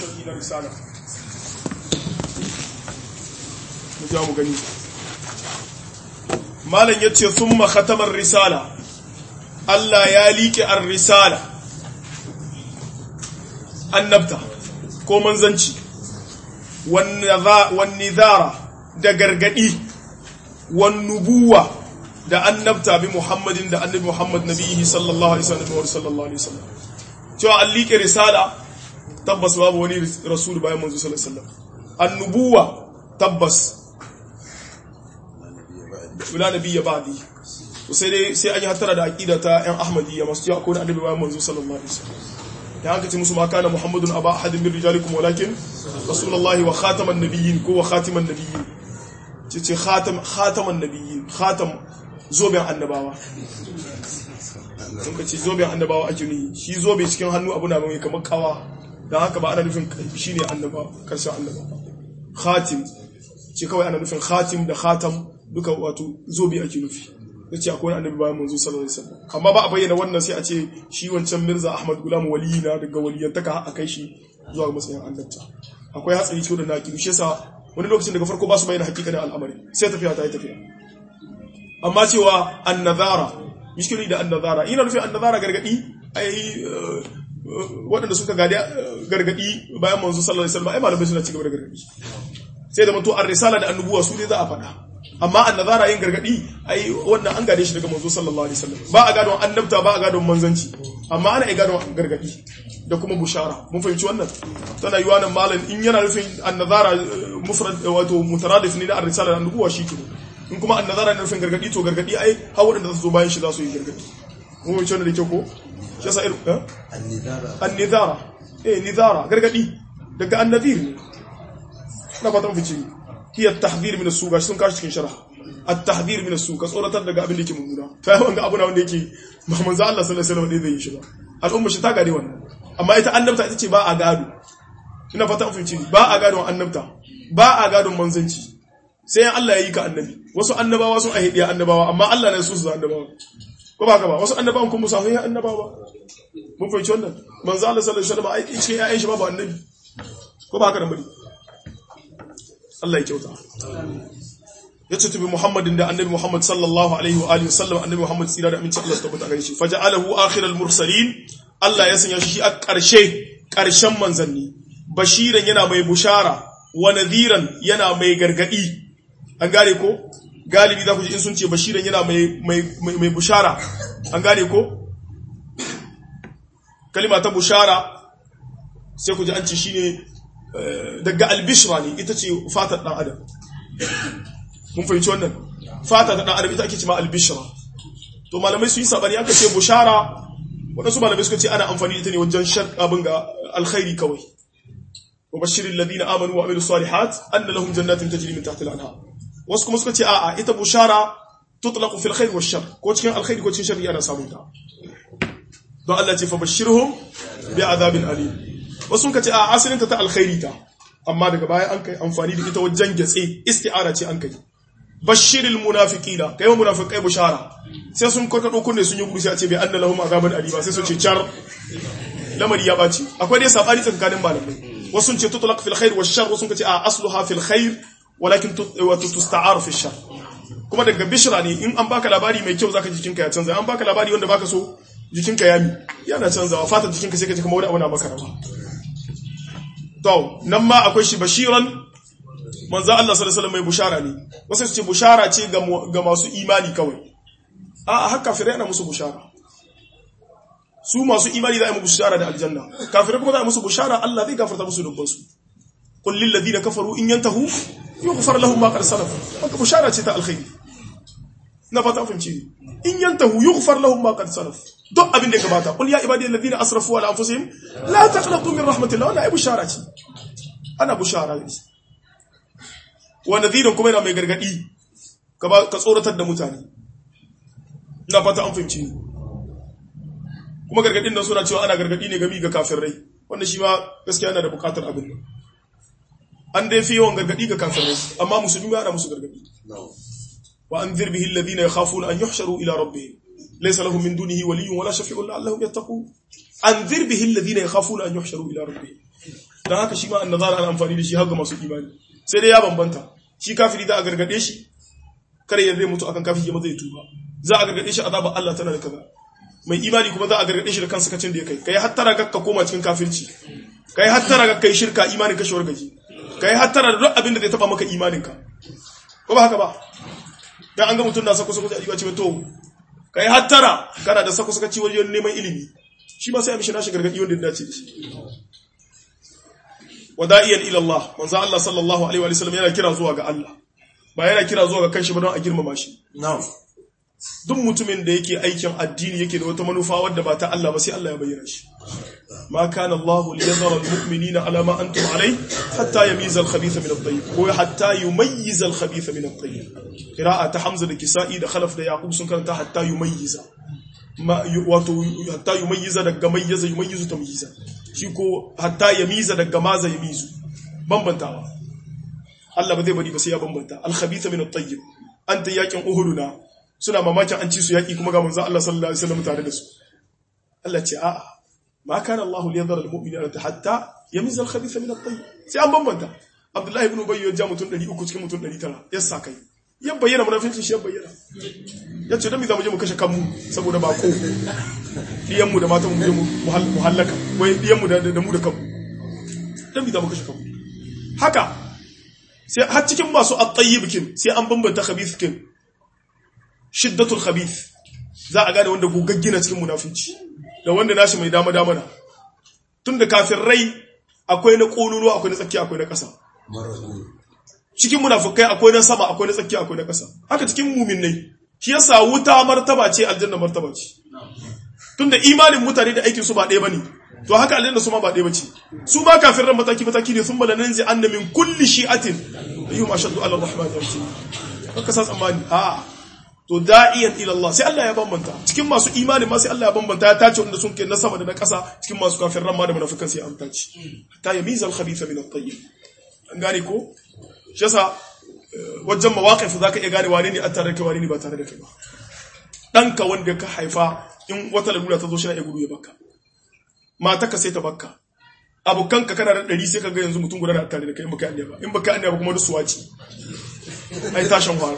sharhi na risala mu ja mu gani malam yace thumma khatamar risala Allah ya liƙe ar-risala annabta ko manzanci wan nidara da gargadi wan nubuwa da annabta bi Muhammadin da annabi Muhammad nabihi sallallahu alaihi wasallam sallallahu alaihi wasallam cewa an liƙe risala tabbas babu wani rasul bayan manzo sallallahu alaihi wasallam annubuwa tabbas wala nabiyya ba'di to sai dai sai an yi hatara da aqida ta ƴan ahmadiyya masu cewa akwai annabi bayan manzo sallallahu alaihi wasallam da haka ce musu ma kana muhammadun aba ahadin min rijalikum walakin rasulullahi wa khataman nabiyyin ko wa khatiman nabiyyin ce ce khatam khataman nabiyyin khatam zoben annabawa sun ka ce zoben annabawa ake ni shi zobe cikin hannu abu na mai kamar kawa don haka ba ana nufin shi ne annaba karshen annaba khatim ce kawai ana nufin khatim da khatam duka wato zobe ake nufi da ce akwai annabi bayan manzo sallallahu alaihi wasallam amma ba a bayyana wannan sai a ce shi wancan mirza ahmad gulam waliyi na daga waliyantaka a kai shi zuwa matsayin annabta akwai hatsari cikin da naƙi shi yasa wani lokacin daga farko ba su bayyana hakikanin al'amari sai tafiya ta yi tafiya amma cewa annazara mishkili da annazara ina nufin annazara gargadi ai waɗanda suka gadi gargadi bayan manzo sallallahu alaihi wasallam ai malamai suna cigaba da gargadi sai da manto ar-risala da annubuwa su ne za a faɗa amma annazara yin gargadi ai wannan an gade shi daga manzo sallallahu alaihi wasallam ba a gadon annabta ba a gadon manzanci amma ana ai gadon gargadi da kuma bushara mun fahimci wannan tana yi wannan malam in yana nufin annazara mufrad wato mutaradif ne da ar-risala da annubuwa shi ke in kuma annazara ne nufin gargadi to gargadi ai har waɗanda za su zo bayan shi za su yi gargadi mun fahimci wannan da kyau ko shi yasa irin eh annizara eh nizara gargadi daga annazir ne na fata mun fice hiya at-tahdhir min as-suq sun kashi cikin sharh at-tahdhir min as-suq ka tsoratar daga abin da yake mummuna to ai wanga abu na wanda yake manzo Allah sallallahu alaihi wasallam ne zai yi shi ba al'umma shi ta gade wannan amma ita annabta ita ce ba a gado ina fata mun fice ba a gado annabta ba a gado manzanci sai Allah ya yi ka annabi wasu annabawa sun ahidiya annabawa amma Allah ne su su annabawa ko ba ka ba wasu annabawan kuma musa sai annabawa mun fahimci wannan manzo Allah sallallahu alaihi wasallam ai cikin ƴaƴan shi babu annabi ko ba ka da bari Allah ya kyauta ya ce tubi Muhammadin da annabi Muhammad sallallahu alaihi wa alihi wasallam annabi Muhammad tsira da aminci Allah su tabbata gare shi faja'alahu akhiral mursalin Allah ya sanya shi a ƙarshe ƙarshen manzanni bashiran yana mai bushara wa nadhiran yana mai gargadi an gane ko galibi za ku ji in sun ce bashiran yana mai bushara an gane ko kalima ta bushara sai ku ji an ce shine daga albishra ne ita ce fatar dan adam mun fahimci wannan fatar dan adam ita ake ce ma albishra to malamai su yi sabani aka ce bushara waɗansu malamai suka ce ana amfani ita ne wajen shan abin ga alkhairi kawai وبشر الذين امنوا وعملوا الصالحات ان لهم جنات تجري من تحت الانهار wasu kuma suka ce a'a ita bushara tutlaqu fil khair wash shar ko cikin alkhairi ko cikin sharri ana samun ta don Allah ce fa bashirhum bi azabin alim wasu suka ce a'a asalin ta ta alkhairi ta amma daga baya an kai amfani da ita wajen gatse isti'ara ce an kai bashiril munafiqina kai wa munafiqai bushara sai sun korkado kunne sun yi gudu sai a ce bi anna lahum azaban alima sai su ce char lamari ya baci akwai dai sabani tsakanin malamai wasu sun ce tutlaq fil khair wash shar wasu sun ce a asluha fil khair walakin tusta'aru fi shar kuma daga bishra ne in an baka labari mai kyau zaka jikinka ya canza an baka labari wanda baka so jikinka ya mi yana canzawa fatar jikinka sai ka ji kamar wani abu na maka rawa to nan ma akwai shi bashiran manzo Allah sallallahu alaihi wasallam mai bushara ne wasu su ce bushara ce ga masu imani kawai a haka kafirai ana musu bushara su masu imani za a yi musu bushara da aljanna kafirai kuma za a yi musu bushara Allah zai gafarta musu dubbansu قل للذين كفروا إن ينتهوا يغفر لهم ما قد سلف haka bushara ce ta alkhairi na fata fahimci in yantahu yughfar lahum ma qad salaf duk abin da gabata qul ya ibadi alladhina asrafu ala anfusihim la taqnatu min rahmatillah wannan ai bushara ce ana bushara ne wa nadhiran kuma yana mai gargadi ka ka tsoratar da mutane ina fata an fahimci kuma gargadin nan suna cewa ana gargadi ne gami ga kafirai wanda shi ma gaskiya yana da bukatar abin nan an dai fi yawan gargadi ga kafirai amma musulmi ba ana musu gargadi wa anzir bihi alladhina yakhafuna an yuhsharu ila rabbihim laysa lahum min dunihi waliyyun wala shafi'un la'allahum yattaqun anzir bihi alladhina yakhafuna an yuhsharu ila rabbihim dan haka shi ma annazara ana amfani da shi har ga masu imani sai dai ya bambanta shi kafiri da a gargade shi kar ya zai mutu akan kafiri ya zai tuba za a gargade shi azabar Allah tana da kaza mai imani kuma za a gargade shi da kansa kacin da ya kai kai hattara ga ka koma cikin kafirci kai hattara ga kai shirka imanin ka shawar gaji kai hattara da duk abin da zai taba maka imanin ka ko ba haka ba dan an ga mutum na sako sako a ce to kai hattara kana da sako sako ci wajen neman ilimi shi ma sai a mishi nashi gargadi wanda ya dace da shi wada'iyan ila Allah manzo Allah sallallahu alaihi wa sallam yana kira zuwa ga Allah ba yana kira zuwa ga kanshi ba don a girmama shi na'am duk mutumin da yake aikin addini yake da wata manufa wadda ba ta Allah ba sai Allah ya bayyana shi ma kana Allah liyadhara almu'minina ala ma antum alai hatta yamiza al-khabitha min at-tayyib ko hatta yumayyiza al-khabitha min at-tayyib qira'a ta Hamza da Kisa'i da Khalaf da Yaqub sun karanta hatta yumayyiza ma wato hatta yumayyiza daga mayyaza yumayyizu tamyiza shi ko hatta yamiza daga maza yamizu bambantawa Allah ba zai bari ba sai ya bambanta al-khabitha min at-tayyib anta yakin uhuduna suna mamakin an ci su yaki kuma ga manzo Allah sallallahu alaihi wasallam tare da su Allah ce a'a ma kana Allah liyadhara al-mu'minina hatta yamiza al-khabitha min at-tayyib sai an bambanta Abdullahi ibn Ubay ya ja mutum 300 cikin mutum 900 ya sa kai ya bayyana munafincin shi ya bayyana ya ce don mi za mu je mu kashe kanmu saboda bako ɗiyanmu da matan mu je mu hallaka wai ɗiyanmu da mu da kanmu don mi za mu kashe kanmu haka sai har cikin masu at-tayyib kin sai an bambanta khabith kin shiddatul khabith za a gane wanda gogaggina cikin munafinci da wanda nashi mai dama dama na tunda kafin rai akwai na kololo akwai na tsakiya akwai na ƙasa cikin munafukai akwai na sama akwai na tsakiya akwai na ƙasa haka cikin muminai shi yasa wuta martaba ce aljanna martaba ce tunda imanin mutane da aikin su ba ɗaya bane to haka aljanna su ma ba ɗaya bace su ma kafin ran mataki mataki ne sun bala nanzi anna min kulli shi'atin ayyuhum ashaddu ala arrahman yarti haka sa tsammani a to da'iyan ila Allah sai Allah ya bambanta cikin masu imani ma sai Allah ya bambanta ya tace wanda sun ke na sama da na ƙasa cikin masu kafin ran ma da munafikan sai an tace ta yamiza al-khabitha min at-tayyib an gane ko shi yasa wajen mawaƙif za ka iya gane wane ne a tare da kai wane ne ba tare da kai ba ɗanka wanda ka haifa in wata lalura ta zo shi na iya gudu ya baka mata ka sai ta baka abokanka kana da ɗari sai ka ga yanzu mutum guda na tare da kai in baka yi ba in baka yi ba kuma duk suwaci ai tashin fara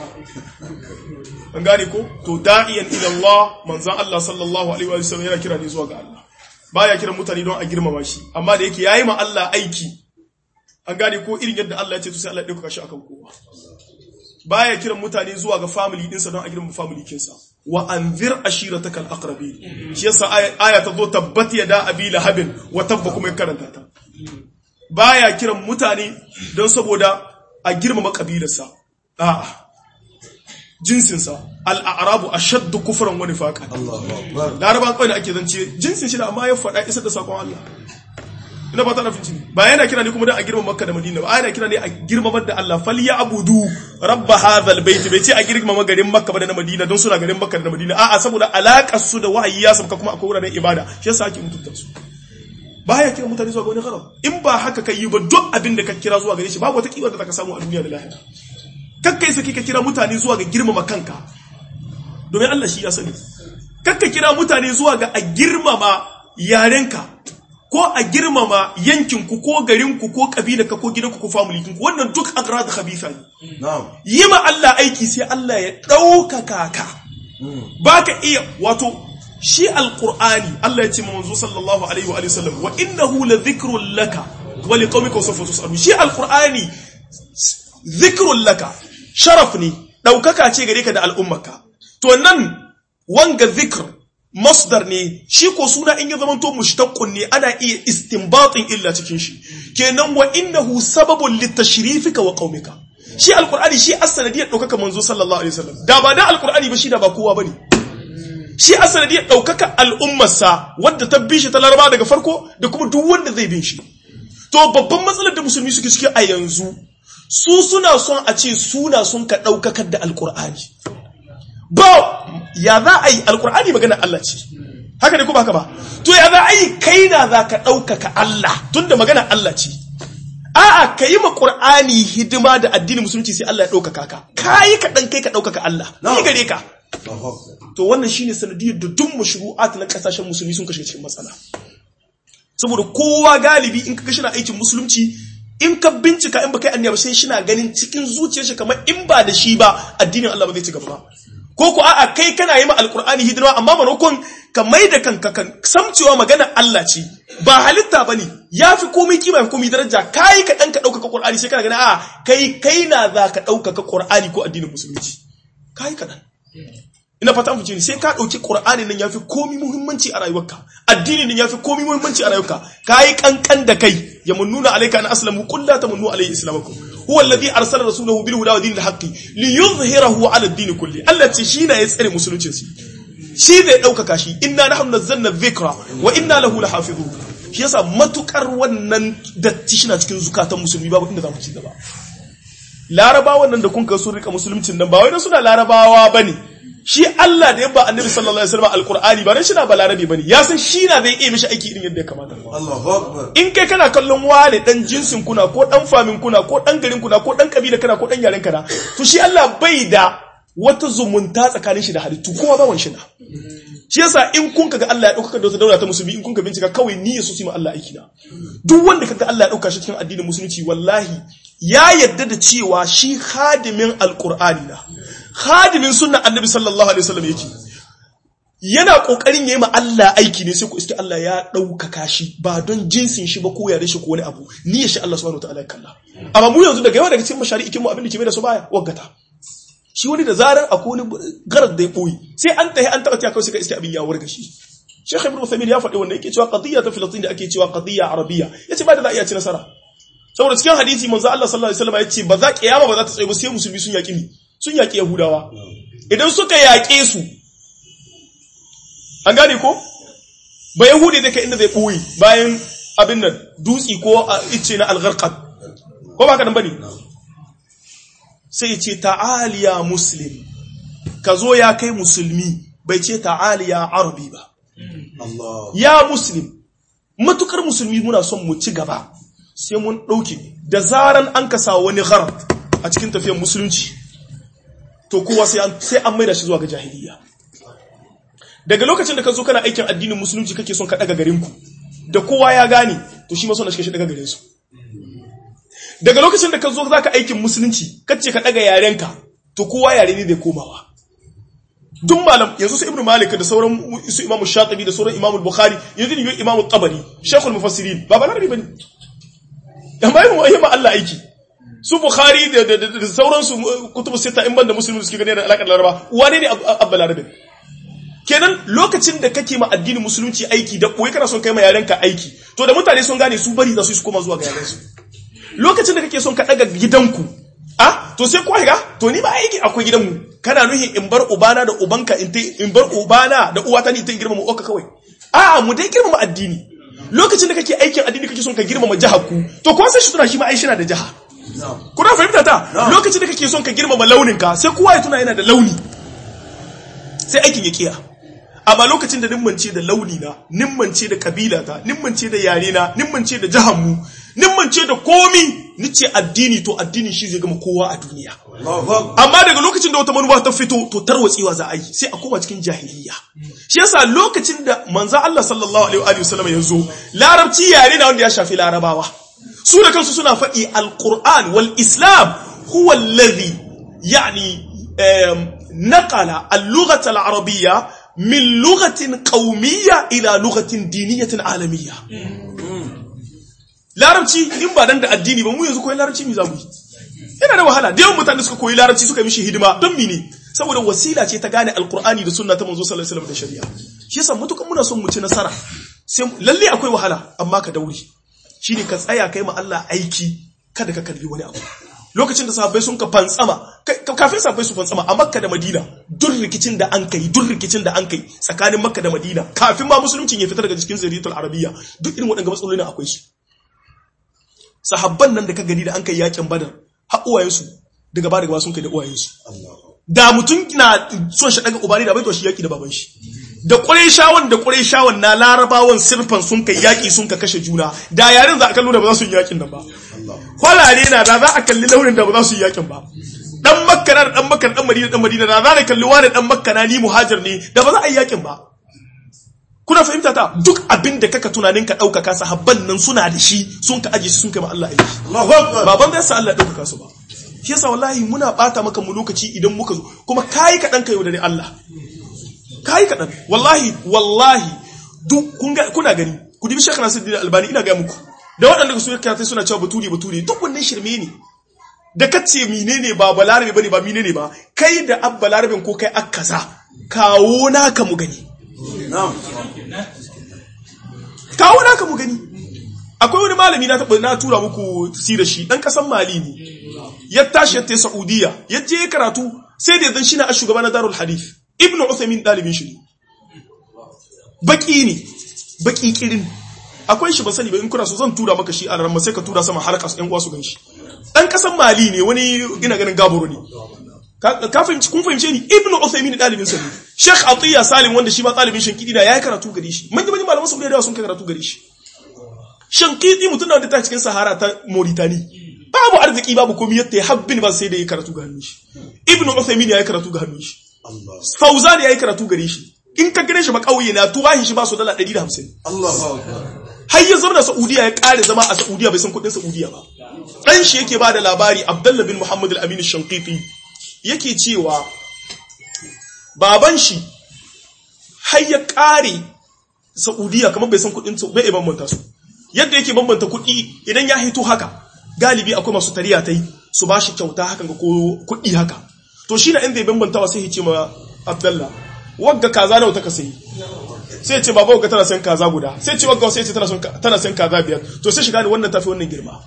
an gane ko to da'iyan ila Allah manzan Allah sallallahu alaihi wa sallam yana kira ne zuwa ga Allah baya kiran mutane don a girmama shi amma da yake yayi ma Allah aiki an gane ko irin yadda Allah ya ce to sai Allah ya dauka shi akan kowa baya kiran mutane zuwa ga family dinsa don a girmama family kinsa wa anzir ashirataka alaqrabin shi yasa aya ta zo tabbat yada abi lahabin wa tabba kuma ya karanta ta baya kiran mutane don saboda a girmama kabilarsa a'a jinsinsa al'arabu ashaddu kufran wa nifaqan Allahu akbar laraban kawai da ake zance jinsin shi da amma ya faɗa isar da sakon Allah ina ba ta nafin cini ba yana kira ne kuma da a girma makka da madina ba yana kira ne a girmamar da Allah fal ya abudu rabba hadhal bait bai ce a girmama garin makka ba da na madina don suna garin makka da na madina a'a saboda alakar su da wahayi ya sabka kuma akwai wuraren ibada shi yasa ake mutunta su baya kira mutane zuwa ga wani gharam in ba haka kai yi ba duk abin da ka kira zuwa gare shi babu wata kiwar da zaka samu a duniya da lahira kakkai saki ka kira mutane zuwa ga girmama kanka domin Allah shi ya sani kakka kira mutane zuwa ga a girmama yarenka ko a girmama yankinku ko garinku ko kabilarka ko gidanku ko familykinku wannan duk agrad khabitha ne na'am yi ma Allah aiki sai Allah ya ɗaukaka ka baka iya wato shi alqur'ani Allah ya ce ma manzo sallallahu alaihi wa alihi wasallam wa innahu la dhikrun laka wa liqaumika sawfa tusalu shi alqur'ani dhikrun laka sharaf ne ɗaukaka ce gare ka da al'ummarka to nan wanga zikr masdar ne shi ko suna in ya zamanto mushtaqqun ne ana iya istinbatin illa cikin shi kenan wa innahu sababun litashrifika wa qaumika shi alqur'ani shi as-sanadiyar daukaka manzo sallallahu alaihi wasallam da ba da alqur'ani ba shi da ba kowa bane shi as-sanadiyar daukaka al'ummarsa wadda ta bi shi ta laraba daga farko da kuma duk wanda zai bin shi to babban matsalar da musulmi suke ciki a yanzu su suna son a ce suna sun ka daukakar da alqur'ani ba ya za a yi alkur'ani magana Allah ce haka ne ko baka ba to ya za a yi kai na za ka ɗaukaka Allah tunda magana Allah ce a'a ka yi ma ƙur'ani hidima da addinin musulunci sai Allah ya ɗaukaka ka ka yi ka ɗan kai ka ɗaukaka Allah ni gare ka Allahu akbar to wannan shine sanadiyar da duk mashru'at na ƙasashen musulmi sun kashe cikin matsala saboda kowa galibi in kaga shina aikin musulunci in ka bincika in baka yi anniya ba sai shina ganin cikin zuciyar shi kamar in ba da shi ba addinin Allah ba zai ci gaba ba ko ko a'a kai kana yi ma alqur'ani hidima amma manokon ka mai da kanka kan samcewa magana Allah ce ba halitta bane yafi komai kima yafi komai daraja kai ka dan ka dauka qur'ani sai kana gani a'a kai kai na za ka dauka qur'ani ko addinin musulunci kai ka dan ina fata mu ne sai ka dauki qur'ani nan yafi komai muhimmanci a rayuwarka addini nan yafi komai muhimmanci a rayuwarka kai kankan da kai ya mununa alayka an aslamu qul la tamunnu alayhi islamakum huwa alladhi arsala rasulahu bil huda wa dinil haqqi liyuzhirahu ala ad-din kulli Allah ce shi ne ya tsare musuluncin shi shi zai daukaka shi inna nahnu nazzalna dhikra wa inna lahu lahafizun shi yasa matukar wannan datti shi na cikin zukatan musulmi babu inda za mu ci gaba larabawan nan da kun ga sun rika musuluncin nan ba wai dan suna larabawa bane shi Allah da yabba annabi sallallahu alaihi wasallam alqur'ani ba dan shi na balarabi bane ya san shi na zai iya mishi aiki irin yadda ya kamata Allahu akbar in kai kana kallon wane dan jinsin kuna ko dan famin kuna ko dan garin kuna ko dan kabila kana ko dan yaren kana to shi Allah bai da wata zumunta tsakanin shi da halittu kowa bawan shi na shi yasa in kun kaga Allah ya dauka da wata daula ta musulmi in kun ka bincika kawai niyya su ma Allah aiki na duk wanda kaga Allah ya dauka shi cikin addinin musulunci wallahi ya yadda da cewa shi khadimin alqur'ani na khadimin sunnan annabi sallallahu alaihi wasallam yake yana kokarin yayi ma Allah aiki ne sai ku iske Allah ya ɗaukaka shi ba don jinsin shi ba ko yare shi ko wani abu ni ya shi Allah subhanahu wataala ya kalla amma mu yanzu daga yawa daga cikin mashari'ikin mu abin da ke mai da su baya waggata shi wani da zarar akwai wani garar da ya boye sai an tahi an taba kawai sai ka iske abin ya warga shi Sheikh Ibn Uthaymeen ya faɗi wannan yake cewa qadiyya ta Filistin da ake cewa qadiyya arabiyya yace ba da za a iya ci nasara saboda cikin hadisi manzo Allah sallallahu alaihi wasallam yace ba za kiyama ba za ta tsaye ba sai musulmi sun yaki ni sun yaki Yahudawa idan suka yaƙe su an gane ko ba yahudi zai kai inda zai ɓoye bayan abin nan dutsi ko a ice na algarkar ko ba ka nan bane sai ce ta'aliya muslim ka zo ya kai musulmi bai ce ta'aliya arabi ba Allah ya muslim matukar musulmi muna son mu ci gaba sai mun ɗauki da zaran an kasa wani gharar a cikin tafiyar musulunci to kowa sai an sai an maida shi zuwa ga jahiliya daga lokacin da ka zo kana aikin addinin musulunci kake son ka daga garinku da kowa ya gane to shi ma son shi daga garin su daga lokacin da ka zo zaka aikin musulunci kace ka daga yarenka to kowa yare ne zai komawa duk malam yanzu su ibnu malik da sauran su imamu shatibi da sauran imamu bukhari yanzu ne imamu tabari shaykhul mufassirin ba balarabi bane amma yi mu ma Allah aiki su bukhari da da sauransu kutubu sita in banda musulmi suke gane da alakar laraba wane ne abba larabi kenan lokacin da kake ma addinin musulunci aiki da koyi kana son kai ma yarenka aiki to da mutane sun gane su bari za su su koma zuwa ga yarensu lokacin da kake son ka daga gidanku ah to sai ko ga to ni ba aiki akwai gidanmu kana nuhin in bar ubana da ubanka in in bar ubana da uwata ni ta girmama uwarka kawai a'a mu dai girmama addini lokacin da kake aikin addini kake son ka girmama jihar ku to ko sai shi tuna shi ma ai shi na da jiha kuna fahimta ta lokacin da kake son ka girmama launin ka sai kowa ya tuna yana da launi sai aikin ya kiya amma lokacin da nimmance da launi na nimmance da kabila ta nimmance da yare na nimmance da jihar mu nimmance da komi nice addini to addini shi zai gama kowa a duniya Allahu akbar amma daga lokacin da wata manufa ta fito to tarwatsewa za a yi sai a koma cikin jahiliya shi yasa lokacin da manzo Allah sallallahu alaihi wa sallam ya zo larabci yare na wanda ya shafi larabawa su da kansu suna faɗi alquran wal islam huwa alladhi yani naqala al-lughata al-arabiyya min lughatin qawmiyya ila lughatin diniyyatin alamiyya larabci in ba dan da addini ba mu yanzu koyi larabci mi zamu yi yana da wahala da yawan mutane suka koyi larabci suka mishi hidima don mene saboda wasila ce ta gane alkur'ani da sunna ta manzo sallallahu alaihi wasallam da shari'a shi yasa mutukan muna son mu ci nasara sai lalle akwai wahala amma ka daure shine ka tsaya kai ma Allah aiki kada ka kalli wani abu lokacin da sahabbai sun ka fantsama kafin sahabbai su fantsama a makka da madina duk rikicin da an kai duk rikicin da an kai tsakanin makka da madina kafin ma musulunci ya fita daga cikin zariyatul arabiyya duk irin waɗannan matsaloli akwai su sahabban nan da ka gani da an kai yakin badar har uwayensu daga ba daga ba sun kai da uwayensu da mutum na son shi daga ubani da bai to shi yaki da baban shi da qurayshawan da qurayshawan na larabawan sirfan sun kai yaki sun ka kashe juna da yarin za a kallo da ba za su yi yakin nan ba kwalare na da za a kalli launin da ba za su yi yakin ba dan makka na da dan makka dan madina dan madina da za a kalli wani dan makka na ni muhajir ne da ba za a yi yakin ba kuna fahimta ta duk abin da kaka tunanin ka ɗaukaka sahabban nan suna da shi sun ka aje shi sun kai ma Allah aiki Allahu Akbar. baban bai sa Allah ya ɗaukaka su ba shi yasa wallahi muna bata maka mu lokaci idan muka zo kuma kai kaɗan ka yaudare Allah kai kaɗan wallahi wallahi duk kun ga kuna gani ku dibi Sheikh Nasiruddin Albani ina ga muku da waɗanda su ya suna cewa bature bature duk wannan shirme ne da kace menene ba balarabe bane ba menene ba kai da abba larabin ko kai akaza kawo naka mu gani Na'am. kawo naka mu gani akwai wani malami na taɓa na tura muku si da shi ɗan ƙasan mali ne ya tashi ya tai saudiya ya je ya karatu sai da yanzu shi na a shugaba na darul hadith ibnu uthaymin ɗalibin shi ne baki ne baki kirin akwai shi ba sani ba in kuna so zan tura maka shi a ran sai ka tura sama har kasu ƴan uwa su gan shi ɗan ƙasan mali ne wani ina ganin gaboro ne ka ka fahimci kun fahimce ni ibnu uthaymin ɗalibin sa ne sheikh atiya salim wanda shi ba ɗalibin shankidi da yayi karatu gare shi manyan manyan malaman saudiya da yawa sun kai karatu gare shi shankidi mutum da wanda ta cikin sahara ta mauritani babu arziki babu komai yadda ya habbin ba sai da ya karatu ga hannun shi ibnu uthaymin ya yi karatu ga hannun shi Allah. fauzan ya yi karatu gare shi in ka gane shi ba kauye na tuwahin shi ba su dala 150 Allahu Akbar. har ya zama da Saudiya ya kare zama a Saudiya bai san kudin Saudiya ba dan shi yake ba da labari Abdullah bin Muhammad al-Amin al-Shanqiti yake cewa baban shi har ya kare Saudiya kamar bai san kudin su bai iya bambanta su yadda yake bambanta kudi idan ya hito haka galibi akwai masu tariya tai su ba shi kyauta hakan ga ko kudi haka to shi na inda ya bambantawa sai ya ce ma Abdullah wagga kaza nawa ta ka sayi sai ce baba ga tana sayan kaza guda sai ce wagga sai ce tana son tana sayan kaza biyar to sai shiga ne wannan tafi wannan girma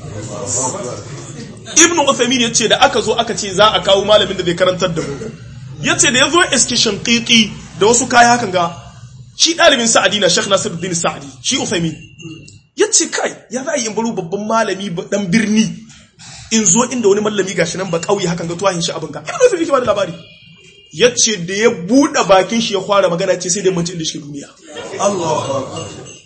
ibn Uthaymeen yace da aka zo aka ce za a kawo malamin da zai karantar da mu yace da yazo iske shanqiqi da wasu kaya hakan ga shi dalibin Sa'adi na Sheikh Nasiruddin Sa'adi shi Uthaymeen yace kai ya za a yi in baro babban malami ba- dan birni in zo inda wani malami gashi nan ba kauye hakan ga tuwahin shi abin ka ibn Uthaymeen ke ba da labari yace da ya bude bakin shi ya fara magana ce sai da mace inda shi ke duniya Allahu Akbar.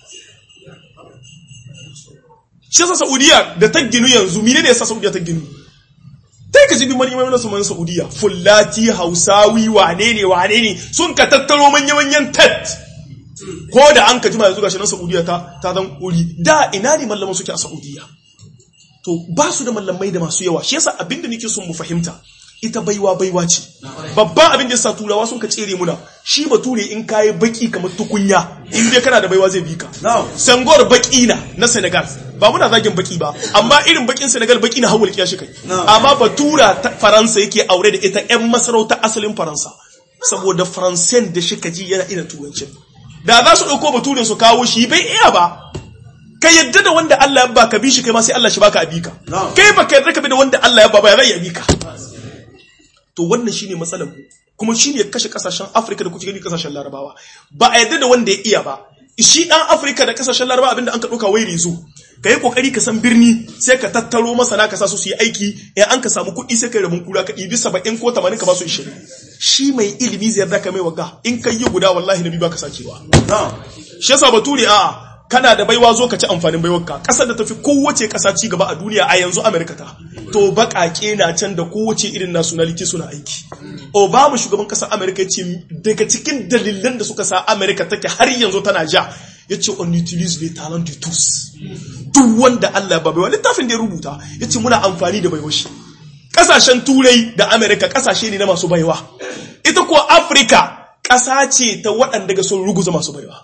shi yasa Saudiya da ta ginu yanzu mine ne yasa Saudiya ta ginu tai ka ji bi manyan manyan suman Saudiya fullati hausawi wane ne wane ne sun ka tattaro manyan manyan tat ko da an ka jima yanzu gashi nan Saudiya ta ta zan uri da ina ne mallaman suke a Saudiya to ba su da mallamai da masu yawa shi yasa abinda nake son mu fahimta ita baiwa baiwa ce babban abin da yasa turawa sun ka tsere muna shi bature in kayi baki kamar tukunya in dai kana da baiwa zai bi ka Na'am. Sangor baki na na Senegal ba muna zagin baki ba amma irin bakin Senegal baki na hawul kiyashi kai No. amma batura ta Faransa yake aure da ita ƴan masarauta asalin Faransa saboda Faransen da shi kaji yana irin turancin da za su dauko baturen su kawo shi bai iya ba ka yadda da wanda Allah ya baka bi shi kai ma sai Allah shi baka abika No. kai baka yadda ka bi da wanda Allah ya ba ba ya zai abika to wannan shine matsalar mu kuma shine ya kashe kasashen Afirka da kuke gani kasashen Larabawa ba a yadda da wanda ya iya ba shi dan Afirka da kasashen Larabawa abinda an ka dauka wai rezo ka yi kokari ka san birni sai ka tattaro masana ka sa su su yi aiki in an ka samu kuɗi sai ka rabin kura ka ɗibi saba'in ko tamanin ka ba su ishirin shi mai ilimi zai yarda ka mai waga in ka yi guda wallahi na biyu ba ka sakewa Na'am. shi yasa bature a kana da baiwa zo ka ci amfanin baiwarka kasar da tafi kowace kasa ci gaba a duniya a yanzu Amerika ta to bakake na can da kowace irin nationality suna aiki Obama shugaban kasar Amerika ya ce daga cikin dalilan da suka sa Amerika take har yanzu tana ja ya ce on utilise les talents de tous duk wanda Allah ba baiwa littafin da ya rubuta ya ce muna amfani da baiwar shi kasashen turai da Amerika kasashe ne na masu baiwa ita ko Afirka ƙasa ce ta waɗanda ga sun ruguza masu baiwa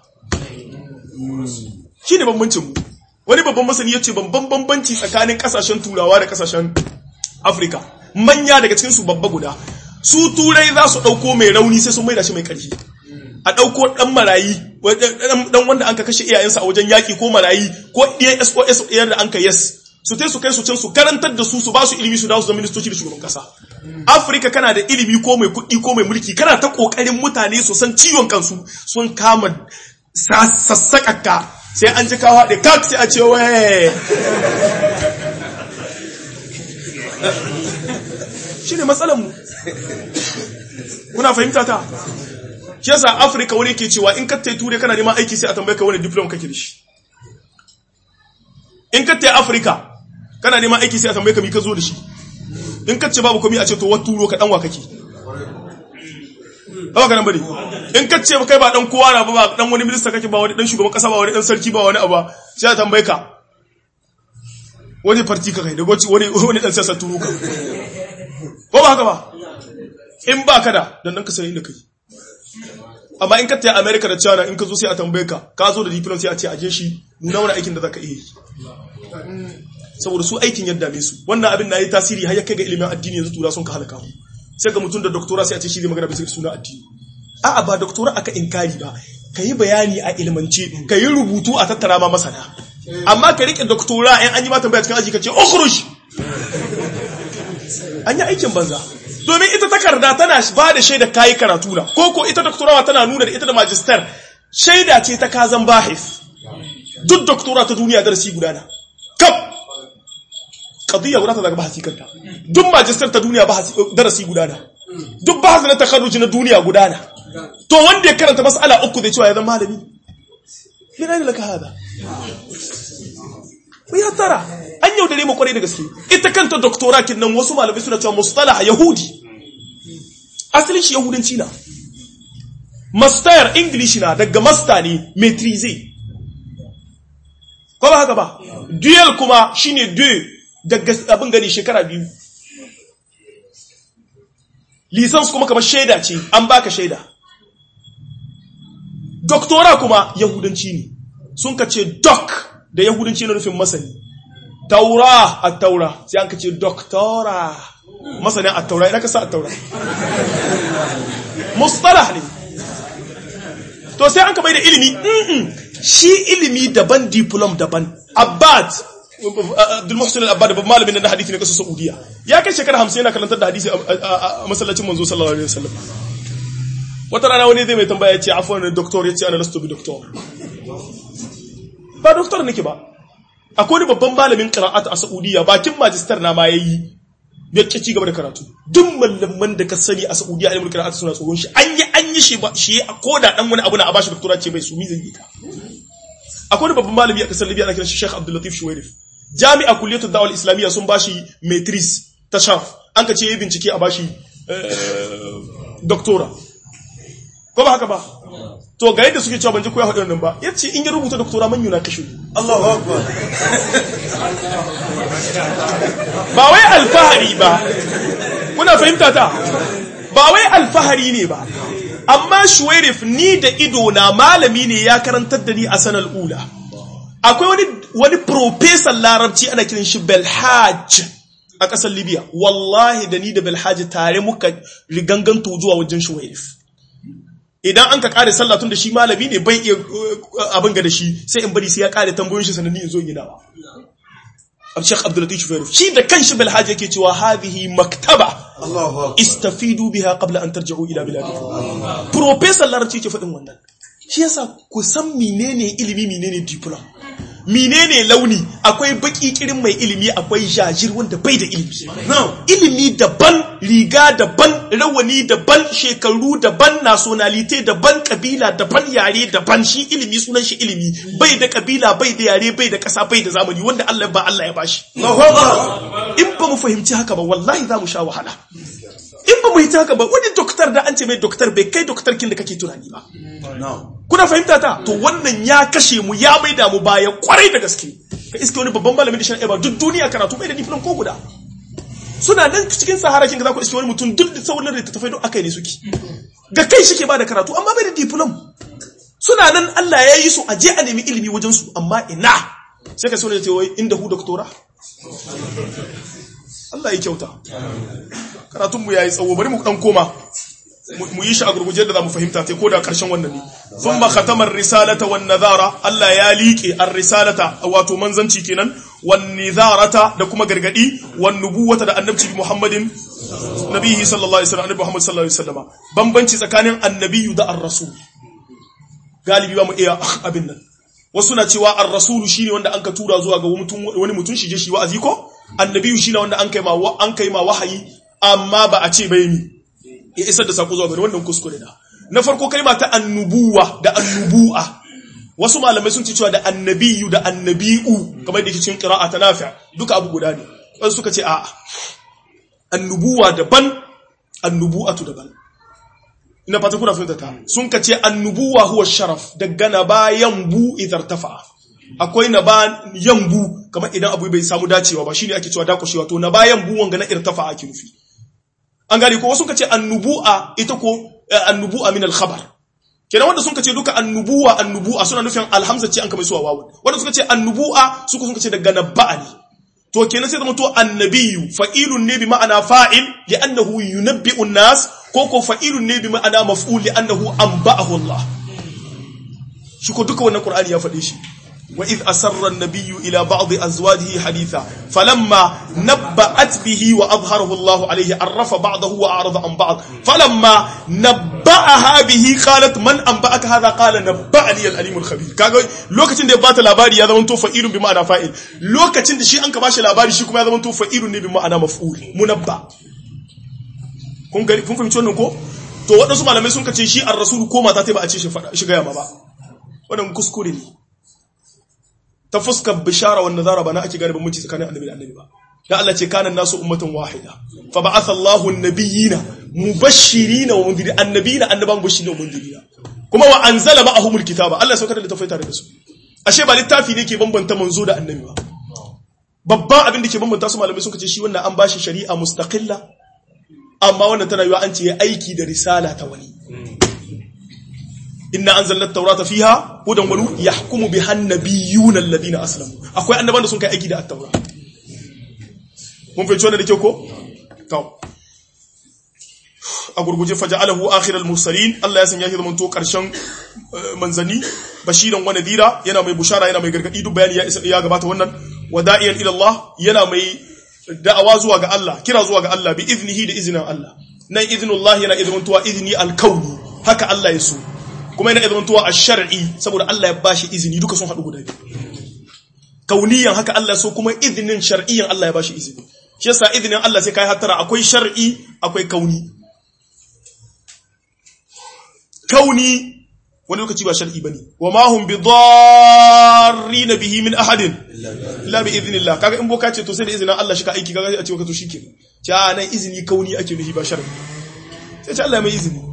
shi ne bambancin mu wani babban masani ya ce babban bambanci tsakanin kasashen turawa da kasashen afirka manya daga cikin su babba guda su turai za su ɗauko mai rauni sai sun maida shi mai ƙarfi a ɗauko ɗan marayi ɗan wanda an ka kashe iyayensa a wajen yaƙi ko marayi ko ɗiyan sos ɗiyar da an ka yes su tai su kai su can su karantar da su su ba su ilimi su dawo su zama ministoci da shugaban kasa afirka kana da ilimi ko mai kuɗi ko mai mulki kana ta ƙoƙarin mutane su san ciwon kansu sun kama sassaƙaƙa sai an ji kawo haɗe kak sai a ce waye shi ne matsalanmu kuna fahimta ta shi yasa afirka wani ke cewa in kattai ture kana neman aiki sai a tambaye ka wani diplom kake da shi in kattai afirka kana neman aiki sai a tambaye ka mi ka zo da shi in katce babu komi a ce to wat turo ka danwa kake ba ka nan bane in ka ce kai ba dan kowa na ba ba dan wani minista kake ba wani dan shugaban kasa ba wani dan sarki ba wani abu sai a tambaye ka wani farti ka kai da goci wani wani dan siyasa turu ka ko ba haka ba in ba ka da dan dan ka sai inda kai amma in ka taya America da China in ka zo sai a tambaye ka ka zo da diploma sai a ce aje shi nuna wani aikin da zaka iya yi saboda su aikin yadda me su wannan abin na yi tasiri har ya kai ga ilimin addini yanzu tura sun ka halaka mu sai ga mutum da doktora sai a ce shi zai magana bisa suna addini a'a ba doktora aka inkari ba ka yi bayani a ilmance ka yi rubutu a tattara ma masana amma ka rike doktora in an yi mata tambaya cikin aji ka ce ukhruj an yi aikin banza domin ita takarda tana ba da shaida kayi karatu na ko ko ita doktorawa tana nuna da ita da magister shaida ce ta kazan bahis duk doktora ta duniya darasi guda na kaf qadiyya guda ta daga bahasi kanta duk magister ta duniya bahasi darasi guda na duk bahasi na takarruji na duniya guda na to wanda ya karanta mas'ala uku zai cewa ya zama malami mina ne laka hada ya tara an yaudare mu kwarai da gaske ita kanta doktora kin nan wasu malamai suna cewa mustalah yahudi asalin shi yahudanci na master english na daga master ne maîtriser ko ba haka ba dual kuma shine deux daga abin gani shekara biyu lisans kuma kamar shaida ce an baka shaida doktora kuma yahudanci ne sun ka ce doc da yahudanci na nufin masani taura a taura sai an ka ce doktora masanin a taura idan ka sa a taura mustalah ne to sai an ka bai da ilimi shi ilimi daban diplom daban abbad Abdul Muhsin al-Abbad babban malamin na hadisi ne kasar Saudiya ya kai shekara 50 yana karantar da hadisi a masallacin manzo sallallahu alaihi wasallam wata rana wani zai mai tambaya ya ce afwan doctor ya ce ana lastu bi doctor ba doctor nake ba akwai wani babban malamin qira'at a Saudiya bakin magister na ma yayi ya ci ci gaba da karatu duk malaman da ka sani a Saudiya ilmul qira'at suna tsoron shi an yi an yi shi ba shi ko da dan wani abu na a bashi doctorate ce bai su mi zai yi ka akwai wani babban malami a kasar Libya ana kiran shi Sheikh Abdul Latif Shuwairif jami'a kulliyatu da'wal islamiyya sun bashi maitris ta shaf an ka ce yi bincike a bashi doktora ko ba haka ba to ga yadda suke cewa ban ji ko ya faɗi wannan ba yace in ya rubuta doktora man yuna kashe Allahu akbar ba wai alfahari ba kuna fahimta ta ba wai alfahari ne ba amma shuwairif ni da ido na malami ne ya karantar da ni a sanar ula akwai wani wani professor larabci ana kiran shi belhaj a ƙasar libya wallahi da ni da belhaj tare muka riganganto zuwa wajen shuwairif idan an ka kare sallah tun da shi malami ne bai iya abin ga da shi sai in bari sai ya kare tambayoyin shi sannan in zo yi dawa Sheikh Abdul Latif Shufairuf shi da kanshi Bilhaj yake cewa hadhihi maktaba Allahu akbar istafidu biha qabla an tarji'u ila biladikum professor larabci ke faɗin wannan shi yasa ku san menene ilimi menene diploma menene launi akwai baki kirin mai ilimi akwai jajir wanda bai da ilimi Na'am. ilimi daban riga daban rawani daban shekaru daban nationality daban kabila daban yare daban shi ilimi sunan shi ilimi bai da kabila bai da yare bai da kasa bai da zamani wanda Allah ba Allah ya bashi Allahu akbar in ba mu fahimci haka ba wallahi za mu sha wahala in ba mu yi haka ba wani doktor da an ce mai doktor bai kai doktor kin da kake tunani ba Na'am. kuna fahimta ta to wannan ya kashe mu ya maida mu baya kwarai da gaske ka iske wani babban malamin da shari'a ba duk duniya karatu bai da diplom ko guda suna nan cikin sahara kin ga za ku iske wani mutum duk da sauran da tafai don akai ne suke ga kai shi ke ba da karatu amma bai da diplom suna nan Allah ya yi su a je a nemi ilimi wajen su amma ina sai ka sauna da cewa inda hu doktora Allah ya kyauta karatun mu yayi tsawo bari mu dan koma mu yi shi a gurguje da za mu fahimta ta ko da ƙarshen wannan ne sun ba khatamar risalata wan nazara Allah ya liƙe ar risalata wato manzanci kenan wan nizarata da kuma gargadi wan nubuwata da annabci Muhammadin nabihi sallallahu alaihi wasallam annabi Muhammad sallallahu alaihi wasallam bambanci tsakanin annabiyyu da ar-rasul galibi ba mu iya abin nan wasu na cewa ar-rasulu shine wanda an ka tura zuwa ga wani mutum shi je shi wa'azi ko annabiyyu shine wanda an kai ma an kai ma wahayi amma ba a ce bai ni ya isar da sako zuwa gari wannan kuskure na na farko kalma ta annubuwa da annubu'a wasu malamai sun ci cewa da annabiyu da annabi'u kamar da ke cikin qira'a ta nafi duka abu guda ne wasu suka ce a'a annubuwa daban annubu'atu daban ina fata kuna fahimta ta sun ka ce annubuwa huwa sharaf daga na bayan bu idar tafa akwai na ba yambu kamar idan abu bai samu dacewa ba shine ake cewa dakushewa to na bayan bu wanga na irtafa ake nufi an gane ko wasu ka ce annubu'a ita ko annubu'a min al-khabar kenan wanda sun ce duka annubuwa annubu'a suna nufin alhamza ce an kama suwa wawu wanda suka ce annubu'a suka sun ce daga nabba'a ne to kenan sai zama to annabiyu fa'ilun ne bi ma'ana fa'il li'annahu yunabbi'u an-nas ko ko fa'ilun ne bi ma'ana maf'ul li'annahu anba'ahu Allah shi ko duka wannan Qur'ani ya faɗe shi wa idh asarra an-nabiyyu ila ba'd azwajihi haditha falamma nabba'at bihi wa adhharahu Allah alayhi arrafa ba'dahu wa a'rada an ba'd falamma nabba'aha bihi qalat man anba'aka hadha qala nabba'ani al-alim al-khabir kaga lokacin da ya bata labari ya zama to fa'ilun bi ma'ana fa'il lokacin da shi an ka bashi labari shi kuma ya zama to fa'ilun ne bi ma'ana maf'ul munabba kun gari kun fahimci wannan ko to waɗansu malamai sun kace shi ar-rasul ko mata ta ba a ce shi fada shi ga yamma ba wannan kuskure ne ta fuskar bishara wanda zara ba na ake gane bambanci tsakanin annabi da annabi ba dan Allah ce kana nasu ummatan wahida fa ba'atha Allahu an-nabiyina mubashshirina wa mundirin annabiyina annaban mubashshirina wa mundirina kuma wa anzala ma'ahumul kitaba Allah ya saukar da littafai tare da su ashe ba littafi ne ke bambanta manzo da annabi ba babban abin da ke bambanta su malamai suka ce shi wannan an bashi shari'a mustaqilla amma wannan tana yiwa an ce ya aiki da risala ta wani inna anzalna at-taurata fiha hudan wa nur yahkumu biha an-nabiyyuna alladhina aslamu akwai annaban da sun kai aiki da at-taura mun fahimci wannan da kyau ko to a gurguje faja'alahu akhir al-mursalin Allah ya sanya shi zaman to karshen manzani bashiran wa nadira yana mai bushara yana mai gargadi duk bayani ya isa ya gabata wannan wada'iyan ila Allah yana mai da'awa zuwa ga Allah kira zuwa ga Allah bi iznihi da iznin Allah nan iznullah yana izmantuwa izni al-kauni haka Allah ya so kuma yana izmantuwa ash-shar'i saboda Allah ya bashi izini duka sun hadu guda biyu kauniyan haka Allah so kuma iznin shar'iyyan Allah ya bashi izini shi yasa iznin Allah sai kai hattara akwai shar'i akwai kauni kauni wani lokaci ba shar'i bane wa ma hum bidarrin bihi min ahadin illa bi idhnillah kaga in boka ce to sai da izinin Allah shi ka aiki kaga a ce ka to shikenan ce a nan izini kauni ake nufi ba shar'i sai ce Allah ya mai izini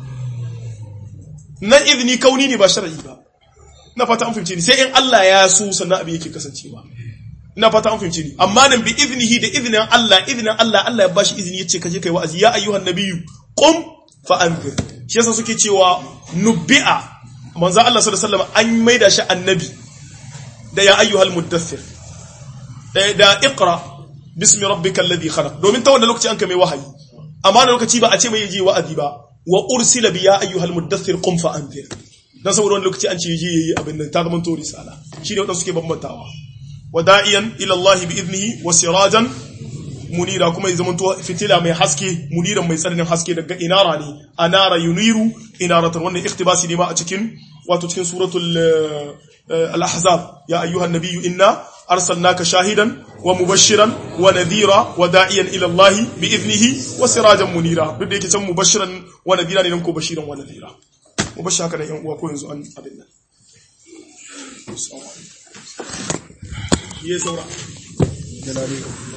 nan izini kauni ne ba shar'i ba ina fata an fahimce ni sai in Allah ya so sannan abin yake kasancewa ina fata an fahimce ni amma nan bi iznihi da iznin Allah iznin Allah Allah ya bashi izini yace kaje kai wa'azi ya ayyuhan nabiyyu qum fa anzir shi yasa suke cewa nubbi'a manzo Allah sallallahu alaihi wasallam an maida shi annabi da ya ayyuhal muddathir da da iqra bismi rabbikal ladhi khalaq domin ta wannan lokaci an kai wahayi amma da lokaci ba a ce mai yaje wa'azi ba wa ursila bi ya ayyuhal muddathir qum fa anzir dan saboda wannan lokaci an ce yaje yayi abin nan ta zama to risala shi ne wadanda suke bambantawa wada'iyan ila Allah bi idnihi wa sirajan munira kuma ya zamanto fitila mai haske muniran mai tsananin haske daga inara ne anara yuniru inaratan wannan iktibasi ne ma a cikin wato cikin suratul al-ahzab ya ayyuhan nabiyyu inna arsalnaka shahidan wa mubashiran wa nadhira wa da'iyan ila Allah bi idnihi wa sirajan munira duk da yake can mubashiran wa nadhira ne nan ko bashiran wa nadhira mubashir haka da yan uwa ko yanzu an abin nan Ye saura. Jalali.